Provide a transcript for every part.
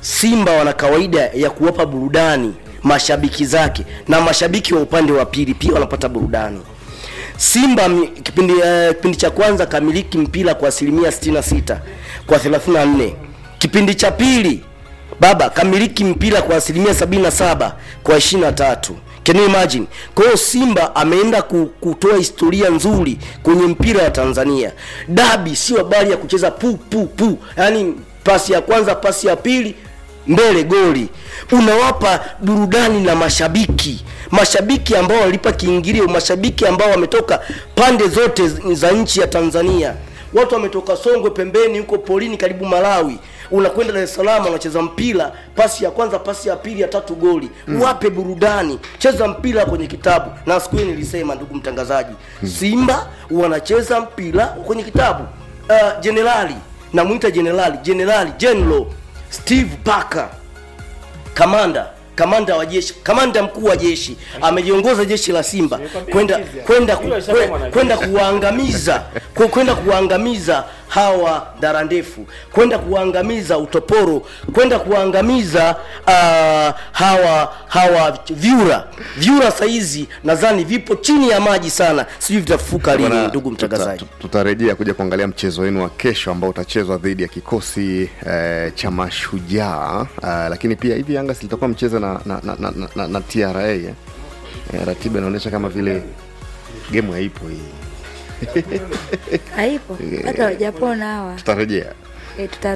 Simba wana kawaida ya kuwapa burudani mashabiki zake na mashabiki wa upande wa pili pia wanapata burudani. Simba mi- kipindi, uh, kipindi cha kwanza kamiliki mpira kwa asilimia 66 kwa 34. Kipindi cha pili baba kamiliki mpira kwa asilimia 77 kwa 23. Can you imagine? Kwa hiyo Simba ameenda ku- kutoa historia nzuri kwenye mpira wa Tanzania. Dabi sio habari ya kucheza pu pu pu, yaani pasi ya kwanza, pasi ya pili, mbele goli. Unawapa burudani na mashabiki, mashabiki ambao walipa kiingilio, mashabiki ambao wametoka pande zote za nchi ya Tanzania. Watu wametoka Songwe pembeni huko polini karibu Malawi, unakwenda Dar es Salaam unacheza mpira, pasi ya kwanza, pasi ya pili, ya tatu goli. Wape burudani, cheza mpira kwenye kitabu. Na siku hiyo nilisema, ndugu mtangazaji, Simba wanacheza mpira kwenye kitabu. Uh, jenerali namwita jenerali, jenerali general Steve Parker kamanda kamanda wa jeshi kamanda mkuu wa jeshi ameliongoza jeshi la Simba kwenda kwenda ku- kwe- kwenda kuwaangamiza ku- kwenda kuwaangamiza hawa dara ndefu kwenda kuwaangamiza utoporo kwenda kuwaangamiza uh, hawa hawa vyura vyura saizi nadhani vipo chini ya maji sana sijui vitafuka lini Bwana, ndugu tuta- mtangazaji tu- tutarejea kuja kuangalia mchezo wenu wa kesho ambao utachezwa dhidi ya kikosi eh, cha mashujaa uh, lakini pia hivi Yanga silitakuwa mcheza na, na, na, na, na, na, na TRA eh? Eh, ratiba inaonyesha kama vile gemu haipo hii haipo hata wajapona hawa tutarejea e, tuta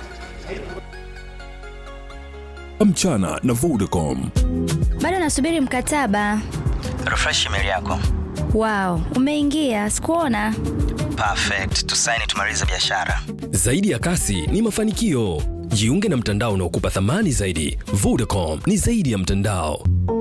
mchana na Vodacom. bado nasubiri mkataba refresh email yako wao umeingia sikuona perfect tusaini tumalize biashara Zaidi ya kasi ni mafanikio. Jiunge na mtandao unaokupa thamani zaidi. Vodacom ni zaidi ya mtandao.